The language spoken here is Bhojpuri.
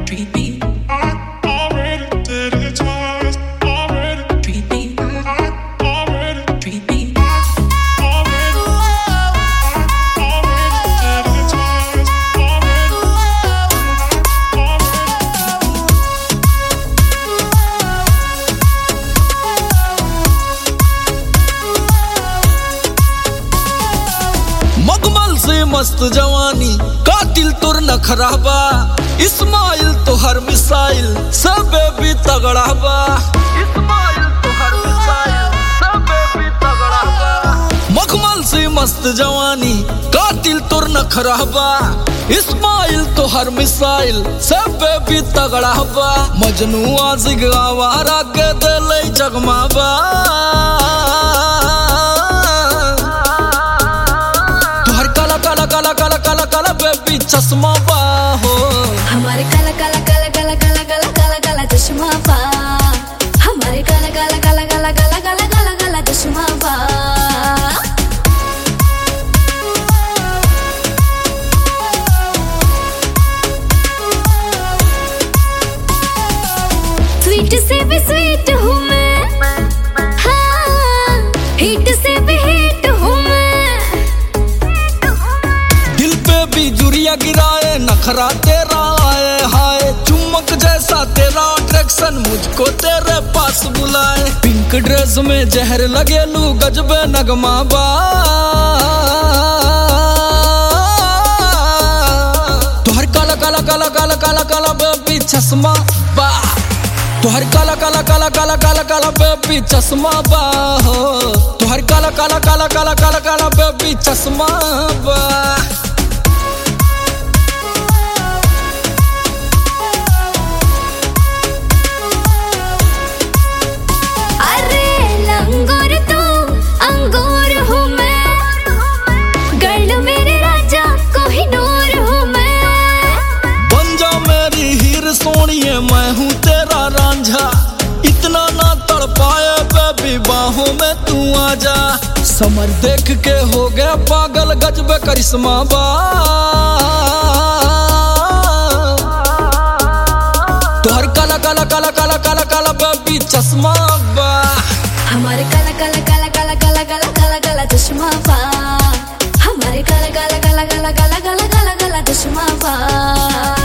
treat me, already did it twice. Already, treat me, already, treat me. already, already did it twice. Already, already. मगमल से मस्त जवानी कातिल तुर न खराबा इस्माइल तो हर मिसाइल सब भी तगड़ा बा इस्माइल तो हर मिसाइल सब भी तगड़ा बा मखमल से मस्त जवानी कातिल तुर न खराबा इस्माइल तो हर मिसाइल सब भी तगड़ा बा मजनू आजिग आवारा के दिल जगमाबा तुहर काला काला काला काला काला काला बेबी चश्मा बा हो हमारे काला काला काला काला काला काला काला काला चश्मा पा हमारे काला काला काला काला काला काला काला काला चश्मा पा स्वीट से भी स्वीट हूँ मैं हाँ हिट से भी हिट हूँ मैं दिल पे भी जुरिया गिराए नखरा तेरा आए हाय चुम्बक जैसा तेरा अट्रैक्शन मुझको तेरे पास बुलाए पिंक ड्रेस में जहर लगे लू गजबे नगमा बा तुहर काला काला काला काला काला काला बेबी चश्मा बा तुहर काला काला काला काला काला काला बेबी चश्मा बा हो तुहर काला काला काला काला काला काला बेबी चश्मा बा अरे लंगोर तू अंगूर हूँ मैं गर्ल मेरे राजा कोहिनूर हूँ मैं बन जा मेरी हीर सोनिए मैं हूँ तेरा रांझा इतना ना तड़ पाए बेबी बाहों में तू आ जा समर देख के हो गया पागल गजबे करिश्मा बा तोहर काला काला काला काला काला काला बेबी चश्मा बा हमारे काला काला काला काला काला काला काला काला चश्मा पा हमारे काला काला काला काला काला काला काला काला चश्मा पा